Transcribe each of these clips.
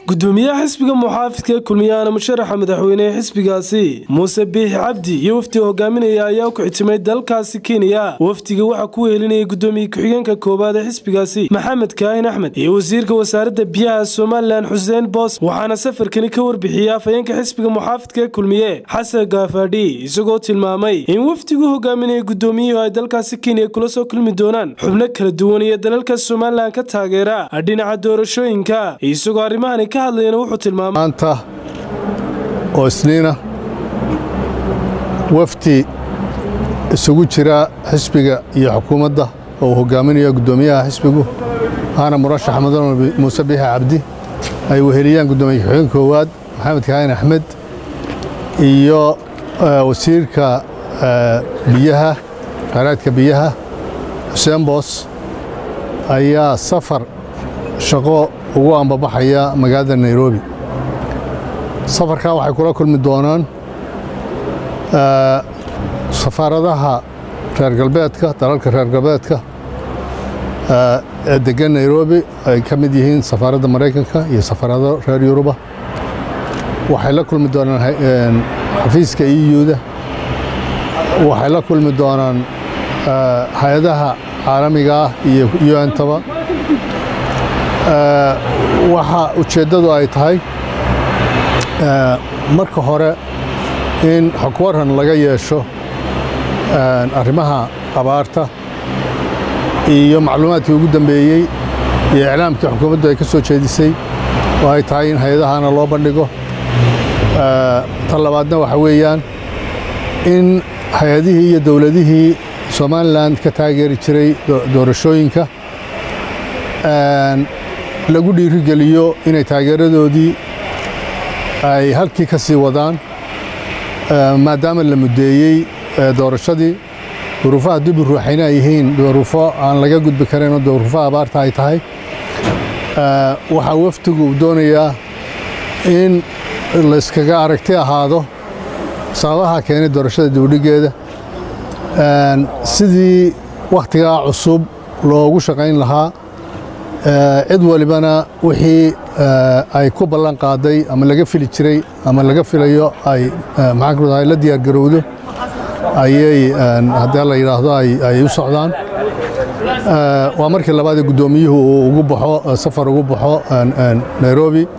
gudoomiyaha xisbiga muxaafidka ee kulmiyaana musharaxa madaxweynehe xisbigaasi muuse biixi cabdi iyo wafdiga hogaaminaya ayaa ku xitimay dalkaasi kenya wafdiga waxaa ku wehelinayay gudoomiye ku-xigeenka koowaad ee xisbigaasi maxamed kaahin axmed iyo wasiirka wasaaradda biyaha somalilan xuseen boos waxaana safarkani ka warbixiyey afhayeenka xisbiga muxaafidka ee kulmiye xasan gaafadhi isagoo tilmaamay in wafdigu hogaaminaya gudoomiyuhu ay dalkaasi kenya kula soo kulmi doonaan xubno kala duwan iyo dalalka somalilan ka taageera dhinaca doorashooyinka isagoo arrimahani ka hadlayana wuxuu tilmaamay maanta oo isniina wafdi isugu jira xisbiga iyo xukuumadda oo uu hogaaminayo guddoomiyaha xisbigu ahna murashax mudane muuse biixi cabdi ay weheliyaan guddoomiye ku-xigeen koowaad maxamed kaahin axmed iyo wasiirka biyaha khayraadka biyaha xuseen boos ayaa safar shaqo ugu ambabaxaya magaalada nairobi safarkaa waxay kula kulmi doonaan safaaradaha reer galbeedka dalalka reer galbeedka ee degan nairobi ay ka mid yihiin safaaradda maraykanka iyo safaarado reer yuruba waxay la kulmi doonaan xafiiska iyuda waxay la kulmi doonaan hay-adaha caalamiga ah iyo un-taba waxa ujeeddadu ay tahay marka hore in xogwaran laga yeesho arrimaha abaarta iyo macluumaadkii ugu dambeeyey iyo iclaamkii xukuumaddu ay ka soo jeedisay oo ay tahay in hay-adahana loo bandhigo tan labaadna waxa weeyaan in hay-adihii iyo dowladihii somalilan ka taageeri jiray doorashooyinka lagu dhiirigeliyo inay taageeradoodii ay halkii ka sii wadaan maadaama la muddeeyey doorashadii duruufaha dib u ruuxayna ay yihiin duruufo aan laga gudbi karinoo duruufaha abaarta ay tahay waxaa wafdigu doonayaa in layskaga aragti ahaado sababaha keenay doorashada dibudhiggeeda sidii wakhtigaa cusub loogu shaqayn lahaa cid walibana wixii ay ku ballan qaaday ama laga fili jiray ama laga filayo ay maxaankudahay la diyaargarowdo ayay haddii la yidhaahdo ay u socdaan waa markii labaadee guddoomiyuhu uu ugu baxo safar ugu baxo nairobi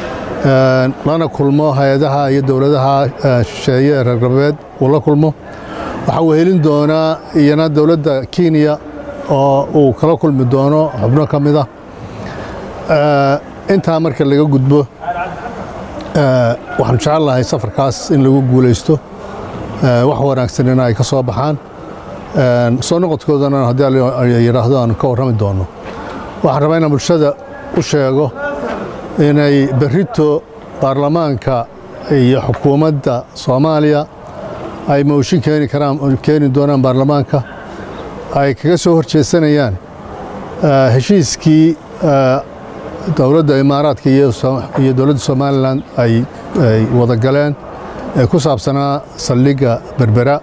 lana kulmo hay-adaha iyo dowladaha shisheeye ee reer galbeed uu la kulmo waxaa wehelin doonaa iyana dowladda kenya oo uu kala kulmi doono xubno ka mid ah intaa marka laga gudbo waxaan jecel lahay safarkaas in lagu guulaysto wax wanaagsanina ay ka soo baxaan soo noqodkoodana haddii yidhaahdo aanu ka warrami doono waxaan rabaa inaan bulshada u sheego inay berrito baarlamaanka iyo xukuumadda soomaaliya ay mooshin keeni karaan keeni doonaan baarlamaanka ay kaga soo hor jeesanayaan heshiiskii dowladda imaaraadka iyo dowladda somalilan ay wada galeen ee ku saabsanaa saldhigga berbera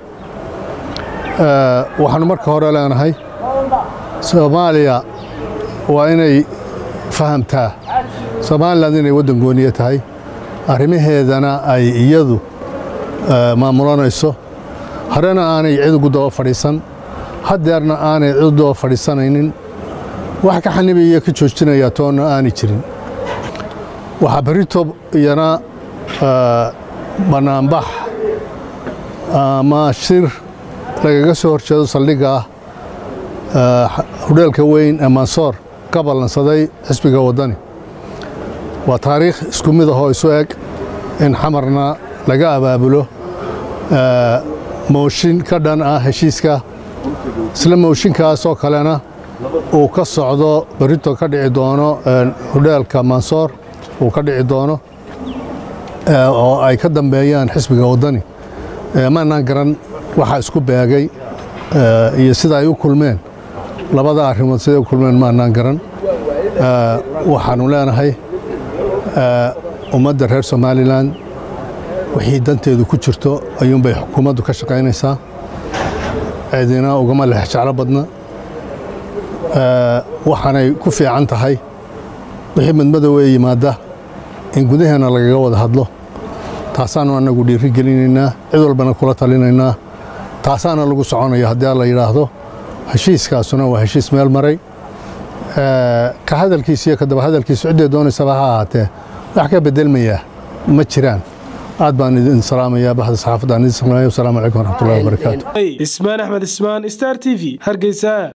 waxaanu marka hore leenahay soomaaliya waa inay fahamtaa somalilan inay waddan gooniye tahay arrimaheedana ay iyadu maamulanayso horena aanay cid ugu daba fadhiisan haddeerna aanay cid daba fadhiisanaynin wax ka xanibaya ka joojinaya toonna aanay jirin waxaa berrito iyana bannaanbax ama shir lagaga soo hor jeedo saldhigga ah hudheelka weyn ee mansoor ka ballansaday xisbiga waddani waa taariikh isku mid ahoo isu eg in xamarna laga abaabulo mooshin ka dhan ah heshiiska isla mooshinkaasoo kalena uu ka socdo berrito ka dhici doono hudheelka mansoor uu ka dhici doono oo ay ka dambeeyaan xisbiga waddani maanaan garan waxaa isku beegay iyo sida ay u kulmeen labada arrimood siday u kulmeen maanaan garan waxaannu leenahay ummadda reer somalilan wixii danteedu ku jirto ayuunbay xukuumaddu ka shaqaynaysaa cidina ugama lex jeclo badna waxaanay ku fiican tahay wixii madmadowee yimaadda in gudaheena lagaga wada hadlo taasaanu annagu dhiiri gelinaynaa cid walbana kula talinaynaa taasaana lagu soconaya haddii alla yidhaahdo heshiiskaasuna waa heshiis meel maray ka hadalkiisa iyo ka daba hadalkiisa ciddee doonaysaba ha ahaatee wax ka bedelmayaa ma jiraan aad baan idin salaamayaa baxda saxaafadda aan idin salaamaya wasalaamu calaykum waraxmatullahi wabarakaatu ismaan axmed ismaan star t v hargeysa